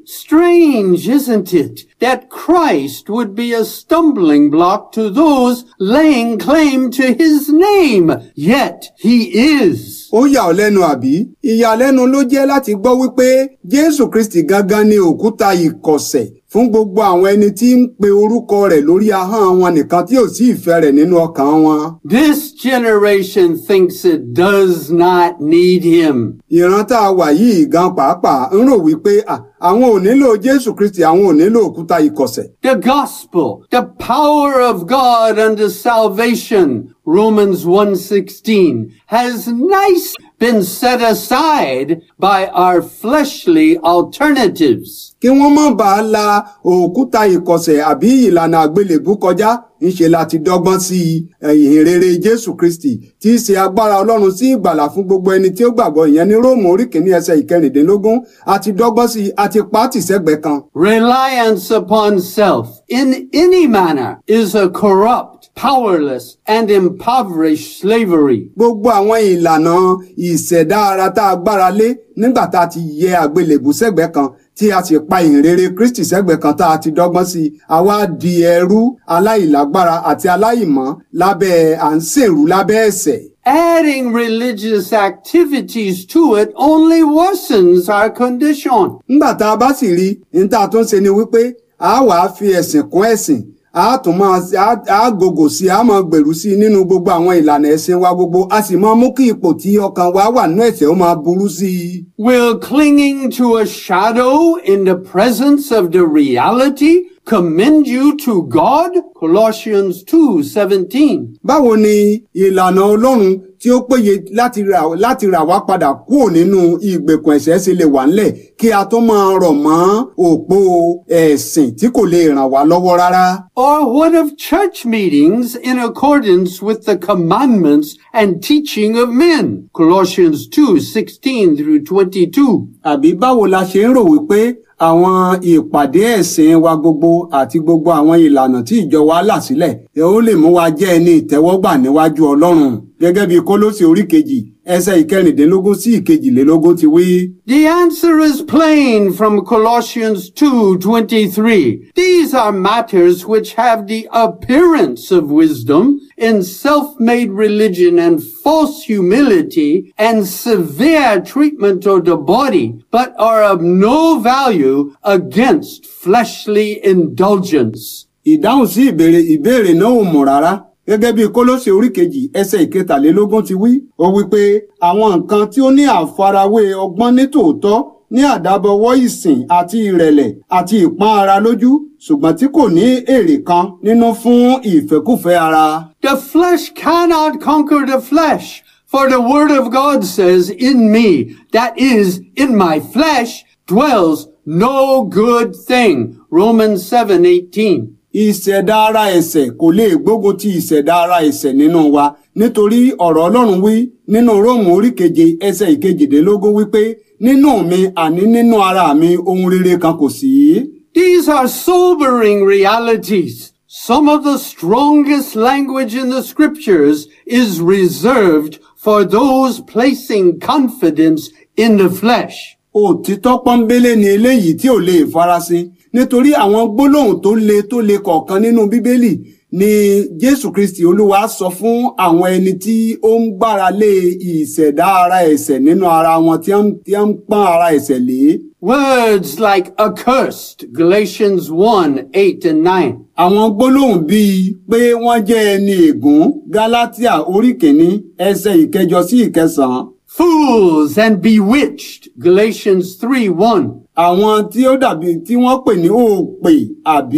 Strange, isn't it, that Christ would be a stumbling block to those laying claim to his name? Yet he is. ó yà ọ́ lẹ́nu àbí ìyàlẹ́nu ló jẹ́ láti gbọ́ wípé jésù kristi gangan ni òkúta ìkọ̀sẹ̀ fún gbogbo àwọn ẹni tí ń pe orúkọ rẹ̀ lórí ahọ́n wọn nìkan tí ò sí ìfẹ́ rẹ̀ nínú ọkàn wọn. This generation thinks it does not need him. ìran tá a wà yìí gan pàápàá ń rò wípé à, àwọn ò nílò jésù kristi àwọn ò nílò òkúta ìkọ̀sẹ̀. The gospel, the power of God unto salvation, Romans 1:16, has nice been set aside by our fleshly alternatives. kí wọ́n má bàa la òkúta ìkọ̀sẹ̀ àbí ìlànà àgbélébú kọjá ńṣe láti dọ́gbọ́n sí ìhìn rere jésù kristi tí í ṣe agbára ọlọ́run sí ìgbàlà fún gbogbo ẹni tí ó gbàgbọ́ ìyẹn ní róòmù orí kìíní ẹsẹ̀ ìkẹrìndínlógún àti dọ́gbọ́n sí àti pàtì sẹ́gbẹ̀ẹ́ kan. Reliance upon self in any manner is a corrupt, powerless, and impoverished slavery. gbogbo àwọn ìlànà ìṣẹ̀dá ara tá a gbára lé nígbà tá a ti yẹ àgbélébù sẹ́gbẹ̀ẹ́ kan tí a sì pa ìhìnrere kristi sẹ́gbẹ̀ẹ́ kan tá a ti dọ́gbọ́n sí i àwa di ẹrú aláìlágbára àti aláìmọ́ lábẹ́ à ń ṣèrú lábẹ́ ẹ̀ṣẹ̀. Adding religious activities to it only worsens our condition. nígbà tá a bá sì rí ní tá a tún ṣe ni wípé a wàá fi ẹ̀sìn kún ẹ̀sìn a tún máa a- a gògò sí i a máa gbèrú sí i nínú gbogbo àwọn ìlànà ẹ̀sìn wa gbogbo a sì máa mú kí ipò tí ọkàn wa wà nínú ẹ̀ṣẹ̀ ó máa burú sí i. Will clinging to a shadow in the presence of the reality commend you to God? Colossians 2:17. báwo ni ìlànà ọlọ́run tí ó péye láti rà láti rà wá padà kúrò nínú ìgbèkùn ẹ̀ṣẹ̀ ṣe lè wà ńlẹ̀ kí a tó máa rọ̀ mọ́ òpó ẹ̀sìn tí kò lè ràn wá lọ́wọ́ rárá. Or what of church meetings in accordance with the commandments and teaching of men? Colossians 2:16 through 22. àbí báwo la ṣe ń rò wípé àwọn ìpàdé ẹ̀sìn wa gbogbo àti gbogbo àwọn ìlànà tí ìjọ wa là sílẹ̀ ẹ ó lè mú wa jẹ́ ẹni ìtẹ́wọ́gbà níwájú ọlọ́run gẹ́gẹ́ bí kólósì orí kejì ẹsẹ̀ ìkẹrìndínlógún sí ìkejìlélógún ti wí. The answer is plain from Colossians 2:23. These are matters which have the appearance of wisdom in self-made religion and false humility and severe treatment of the body, but are of no value against fleshly indulgence. ìdáhùn sí ìbéèrè ìbéèrè náà ò mọ̀ rárá gẹ́gẹ́ bí kólósè orí kejì ẹsẹ̀ ìkẹtàlélógún ti wí ó wí pé àwọn nǹkan tí ó ní àfarawé ọgbọ́n ní tòótọ́ ní àdábọwọ́ ìsìn àti ìrẹ̀lẹ̀ àti ìpọ́n ara lójú ṣùgbọ́n tí kò ní èrè kan nínú fún ìfẹ́kùfẹ́ ara. The flesh cannot conquer the flesh, for the word of God says, in me, that is, in my flesh, dwells no good thing. Romans 7:18. ìṣẹ̀dá ara ẹ̀ṣẹ̀ kò lè gbógun ti ìṣẹ̀dá ara ẹ̀ṣẹ̀ nínú wa nítorí ọ̀rọ̀ ọlọ́run wí nínú róòmù orí keje ẹsẹ̀ ìkejìdínlógún wípé nínú mi àní nínú ara mi ohun rere kan kò sí. These are sobering realities. Some of the strongest language in the scriptures is reserved for those placing confidence in the flesh. òtítọ́ pọ́nbélé ni eléyìí tí ò lè farasin nítorí àwọn gbólóhùn tó le tó le kọ̀ọ̀kan nínú bíbélì ni jésù kristi olúwa sọ fún àwọn ẹni tí ó ń gbára lé ìṣẹ̀dá ara ẹ̀ṣẹ̀ nínú ara wọn tí wọ́n tí wọ́n ń pọ́n ara ẹ̀ṣẹ̀ lé. Words like accursed, Galatians 1, 8 and 9. àwọn gbólóhùn bíi pé wọ́n jẹ́ ẹni ègún gálátíà orí kìíní ẹsẹ̀ ìkẹjọ sí ìkẹsàn-án Fools and bewitched, Galatians 3, 1. àwọn tí ó dàbí tí wọ́n pè ní òpè àbí